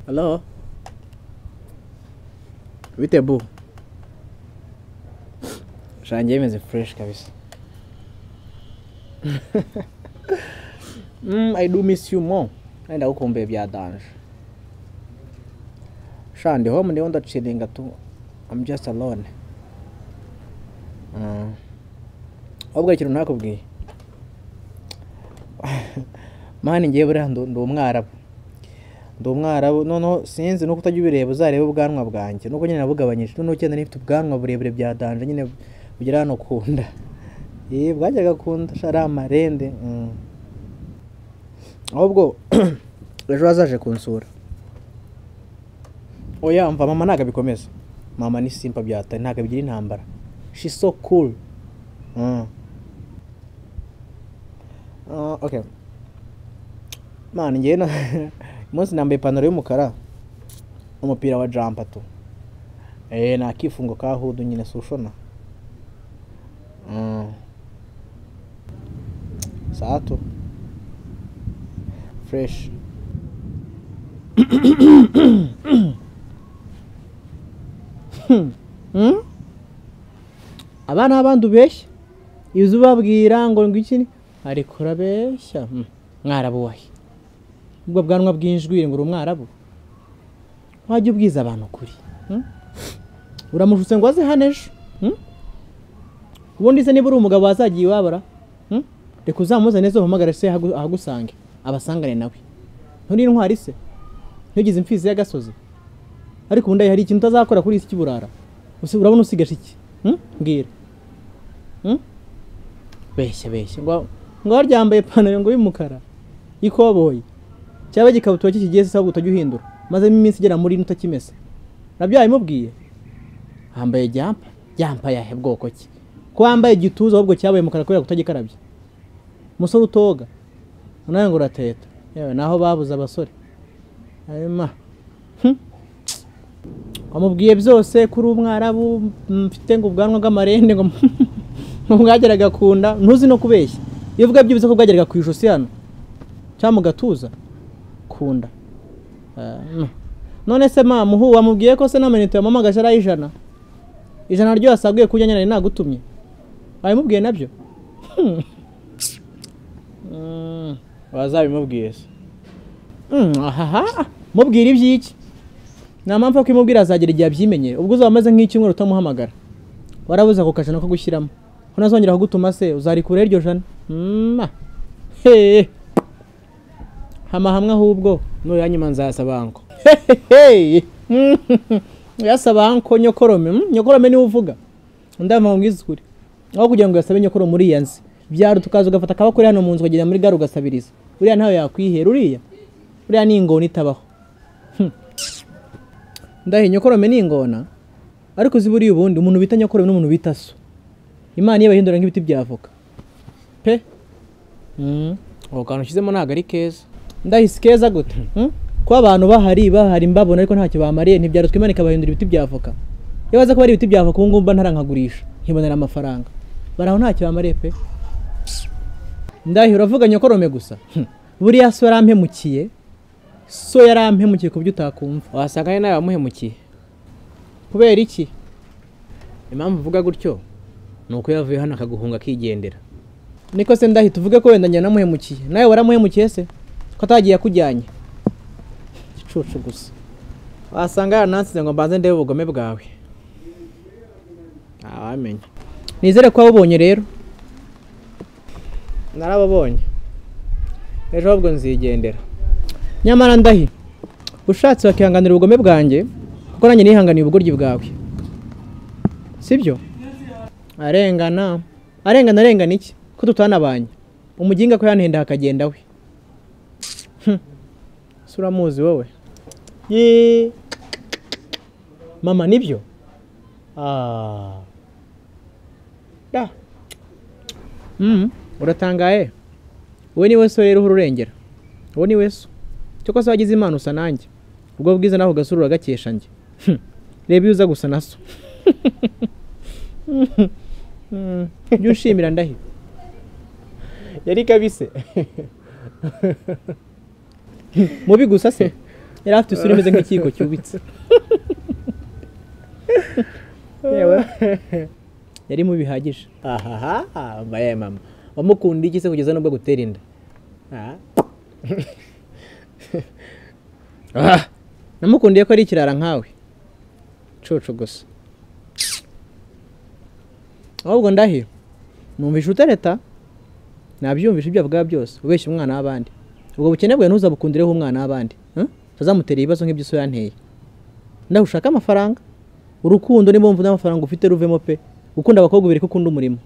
Hello? Bite bu? Shangiye imeze fresh kabisa. mm, I do miss you more. Nenda huko mbe bya danje. Sha ndi home ndiyo ndachilinga tu. I'm just alone. Mm. Obwa ikintu nakubwiye. mani ngewe buriya ndu- ndi umwarabu ndi umwarabu noneho sinzi nuko utajya ubireba uzareba ubwanwa bwanjye nuko nyine nabugabanyije noneho ugenda nifite ubwanwa burebure bya danje nyine bugera hano ku nda Yee, bwajyaga ku nda sha ari amarende mm. ahubwo ejo hazaje kunsura oya mva mama ntabwo abikomeza mama ni simpa byatari ntabwo abigira intambara she so cool mm. Ah, okay mani njyewe na umunsi nambaye ipantaro y'umukara umupira wa jampa tu eh nta kifungo ka hudu nyine sushona mm. saa tu fresh hmm? abana abandi ubeshya iyo uzi ubabwira ngo ngwiki ni ariko urabeshya hmm. mwarabu wahe ubwo bwanwa bw'injwi ngo uri umwarabu wajya ubwiza abantu ukuri hmm? uramujutse ngo aze hano ejo hmm? ubundi se niba uri umugabo wazagiye iwabura hmm? reka uzamuzane zo uhamagare se ahagu- ahagusange abasangane nawe nturi intwari se ntugize imfizi y'agasozi ariko ubundi hari ikintu utazakora kuri isi cy'uburara Usi- urabona usigaje iki hmm? mbwira hmm? beshya beshya ngo ngo waryambaye ipantaro ngo y'umukara y'ikoboyi cyaba igikabutura cye kigiye sisabwa utajya uhindura mazemo iminsi igera muri ine utakimese nabyo yabimubwiye hambaye jampa jampa yahe bwoko ki ko wambaye igituza ahubwo cyabaye umukara kubera kutagikarabya umusore utoga nawe ngo urateta yewe naho babuze abasore hanyuma wamubwiye byose kuri umwarabu mfite ngo ubwanwa bw'amarende ngo ngo bwageraga ku nda ntuzi no kubeshya iyo uvuga byibuze ko bwageraga ku ijosi hano cyangwa mu gatuza kunda Ah, mm. none se mama uhu wamubwiye ko se n'amanite yamamagaje ari ay'ijana ijana ryo wasaguye kujya nyine nari nagutumye wabimubwiye nabyo Hmm. Mm, wazabimubwiye se Mm, ahaha mubwira iby'iki nta mpamvu yo kubimubwira azagera igihe abyimenyere ubwo uzaba umeze nk'icyumweru utamuhamagara warabuze ako kajana ko gushyiramo ko ntazongera kugutuma se uzarikura iryo jana Mm, ah. Hehe. hama hamwe ahubwo nuyanyuma nzayasaba anko yasaba anko nyokorome Mm, nyokorome niwe uvuga ndamva mubwiza ukuri aho kugira ngo yasabe nyokoro muri iya nzi byaro tukaza ugafata akabakuri hano mu nzu ukagenda muri gare ugasabiriza uriya ntawe yakwihera uriya uriya ni ingona itabaho Hmm. ndahiye nyokorome ni ingona ariko uzi buriya ubundi umuntu bita nyokorome n'umuntu bita so imana iyo bahindura nk'ibiti bya avoka pe Mm. ako kantu ushyizemo ntabwo ari keza ndahise keza gute Mm? ko abantu bahari bahari mbabona ariko ntacyo bamariye ntibyarutwa imana ikabahindura ibiti bya avoka iyo baza kuba ari ibiti bya avoka ubu ngubu mba ntarankagurisha nkibonera amafaranga bari aho ntacyo bamariye pe ndahi uravuga nyokorome gusa Hmm. buriya so yarampemukiye so yarampemukiye ku byo utakumva wasanga ari nawe wamuhemukiye kubera iki impamvu uvuga gutyo ni uko yavuye hano akaguhunga akigendera niko se ndahi tuvuge ko wenda njye namuhemukiye nawe waramuhemukiye se ko atagiye akujyanye igicucu gusa wasanga yaranansize ngo mbanze ndebe ubugome bwawe ntawamenya nizere ko wabubonye rero narababonye ejo ahubwo nzigendera nyamara ndahi ushatse wakihanganira ubugome bwanjye kuko nanjye nihanganiye ubugoryi bwawe sibyo arengana arengana arengana iki ko tutanabanye umuginga ko yanhenda hakagenda we Hmm. se uramuzi wowe Yee. mama nibyo Ah. da Mm, uratangaye we niwe so rero uha ururengera uwo niwe so cyoko se wagize imana usa nanjye ubwo bwiza naho ugasura uragakesha njye Hmm. reba iyo uza gusa na so Mm. jya unshimira ndahi yari kabise mubi gusa se yari afite isura imeze nk'ikiyiko cyubitse yewe yari mu bihagije ahaha mbaye mama wamukunda iki se kugeza n'ubwo agutera inda Ah, namukundiye ko ari ikirara nkawe cucu gusa ahubwo ndahiro numvise utereta nabyumvise ibyo avuga byose ubeshya umwana w'abandi ubwo bukene bwawe ntuzabukundireho umwana w'abandi eh? utazamutera ibibazo nk'ibyo so yanteye ndaho ushaka amafaranga urukundo ni mpamvu n'amafaranga ufite ruvemo pe ukunda abakobwa bibiri ko ukunda umurimo